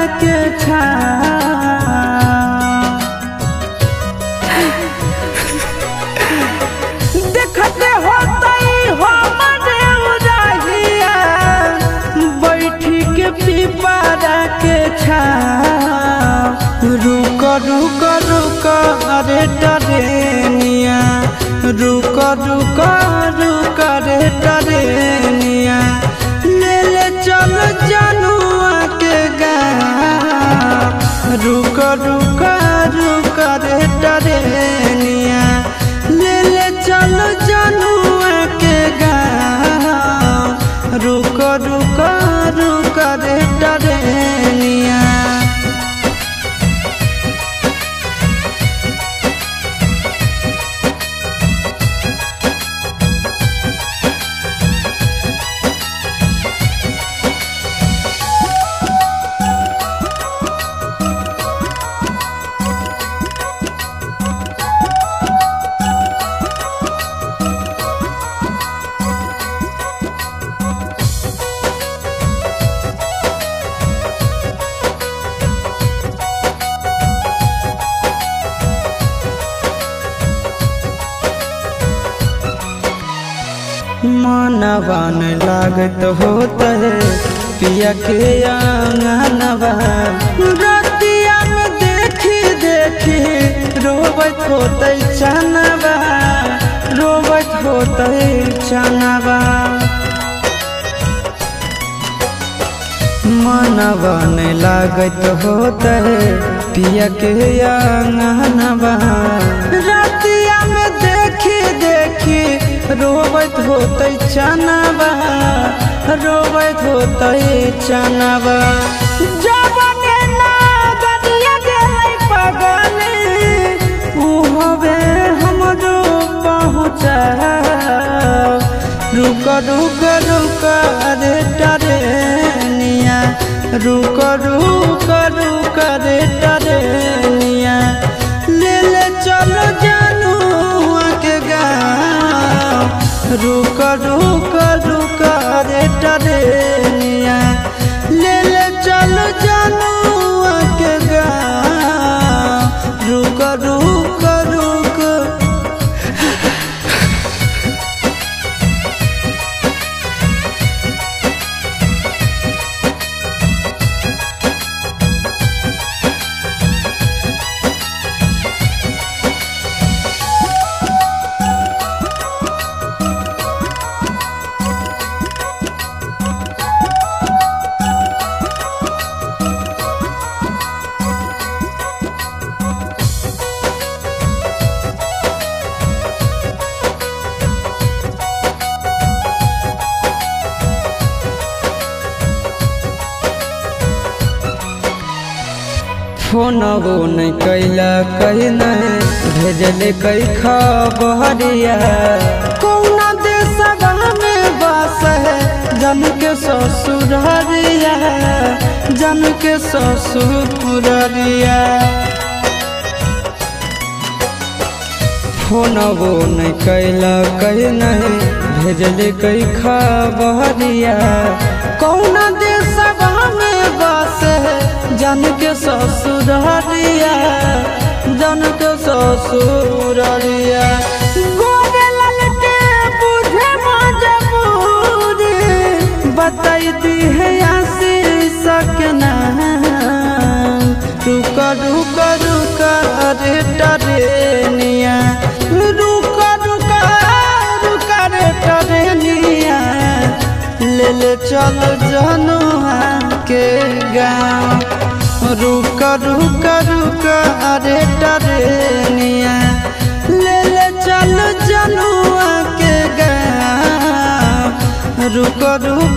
के छा देखते होतई हमरे उराहिया बैठी के पीपारा के छा रुक रुक रुक अरे टरेनिया रुक रुक रुक रे टरेनिया ले ले चल जनुआ के गाँव रुक रुक रुक रे टरेनिया ले ले चल जनुआ के गाँव रुक रुक रुक रे टरेनिया मनवन लागत होत है पिया के आंगनवा रतिया में देखी देखी रोबत होत चनवा रोबत होत चनवा मनवन लागत होत है पिया के आंगनवा रतिया में देखी देखी रोबत होत चनवा रोबत होत चनवा जबने ना गदिया गेलै पगली उ हवे हमरो पहुँचा रुक रुक रुक रे टरेनिया रुक रुक रुक रे टरेनिया ले ले चलो जानू के गाँव रुक रुक रुक रे टरेनिया ले ले चलो जानू के गाँव रुक रुक रुक फोनबो नहीं कैला कही नहीं भेजले कई खबरिया कौना देशवा में बस है जन के ससुररिया जन के ससुररिया फोनबो नहीं कैला कही नहीं भेजले कई खबरिया कौना देशवा में बस है जन के ससुररिया जन के ससुररिया गोरे ललटे बुझे मजबूरी बताई दी है आशीष के नाम रुक रुक रुक रे टरेनिया रुक रुक रुक रे टरेनिया ले ले चल जनुआ के गाँव रुक रुक रुक अरे टरेनिया ले ले चल जनुआ के गाँव रुक रुक